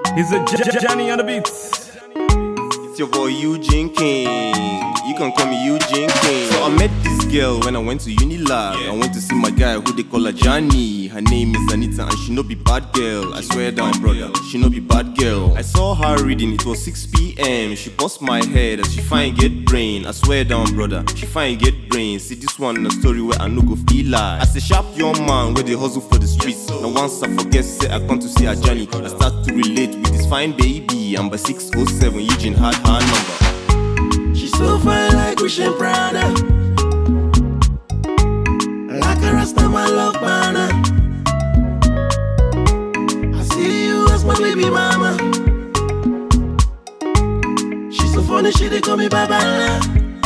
He's a J- J- Johnny on the beats. It's your boy Eugene King. You can call me Eugene King. So I met this girl when I went to Unilab. I went to see my guy who they call her Johnny. Her name is Anita and she no be bad girl. I swear down, brother. She no be bad girl. I saw her reading, it was 6 p.m. She bust my head as she fine get brain. I swear down, brother. She fine get brain. See this one a story where I no go feel like. As a sharp young man where they hustle for the streets. Now once I forget, say I come to see her Johnny. I start to relate with this fine baby. I'm by 607, Eugene had her number. She's so fine like Christian Prada. Like a Rasta, my love banner. I see you as my baby mama. She's so funny, she they call me Babala.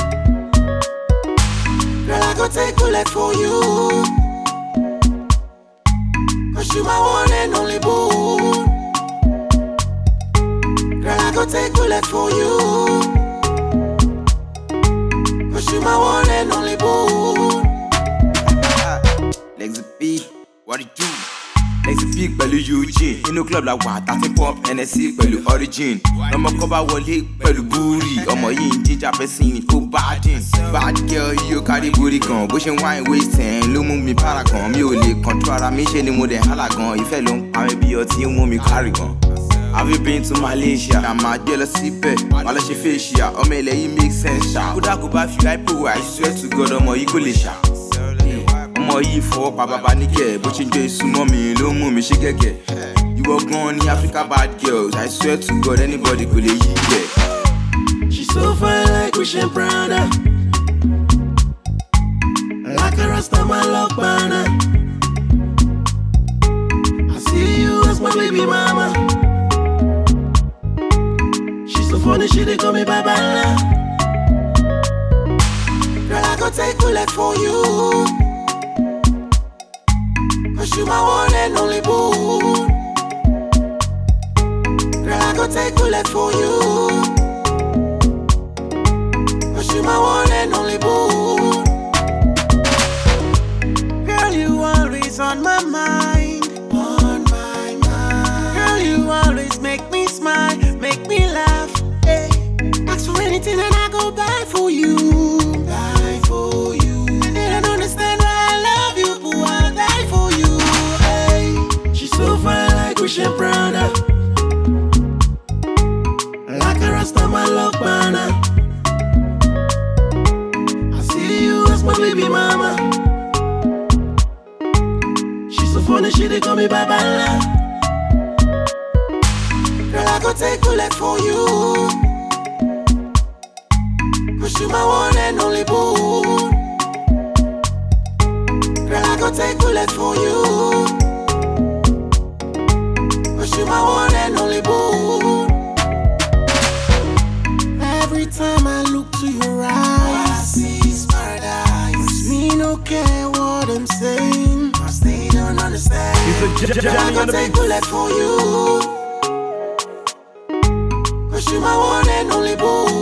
Girl, I go take bullet for you. Cause you my one and only boo. Girl, I go take bullet for you. Cause you my one and only boo. Legs P, what it do? Legs P pẹ̀lú Eugene Inú club la wà tàti pump NSC pẹ̀lú origin Ọmọ kan bá wọlé pẹ̀lú búrì Ọmọ yìí ń jíjà pẹ́sìn ó bá dín Bad girl yóò kárí borí gan Bó ṣe ń wáìn waist ẹ̀ ló mú mi para gan Mi ò lè control ara mi ṣe ni mo dẹ̀ hálà gan Ìfẹ́ ló ń pa mi bí ọtí ń mú mi kárì gan. Have you been to Malaysia? Na máa gbé lọ síbẹ̀, wà lọ ṣe facial. Ọmọ ilẹ̀ yìí make sense ṣá. Kódà kò bá fi hypo I swear to God ọmọ yìí kò lè ṣá. Ọmọ yìí fọwọ́ pa bàbá níkẹ̀, bó ṣe ń gbé súnmọ́ mi ló mú mi ṣe gẹ́gẹ́. Ìwọ gan ni Africa bad girls, I swear to God anybody kò lè yí bẹ̀. She's so fine like Christian Prada. Like a Rasta, my love banner. I see you as my baby mama. She's so funny, she they call me Babala. Girl, I go take bullet for you. Cause you my one and only boo. Girl, I go take bullet for you. Cause you my one and only boo. Girl, you always on my mind. On my mind. Girl, you always make me smile, make me laugh. Hey. Ask for anything and I go buy for you. Buy for you. And they don't understand why I love you, but I'll die for you. Hey. She's so fine like Christian Prada. Like a Rasta, my love banner. I see you as my baby mama. She's so funny, she they call me Babala. Girl, I go take bullet for you. Cause you my one and only boo. Girl, I go take bullet for you. Cause you my one and only boo. Every time I look to your eyes, I see paradise. Me no care what I'm saying, cause they don't understand. He's a J- J- Girl, I Johnny go on the take beats. bullet for you. Cause you my one and only boo.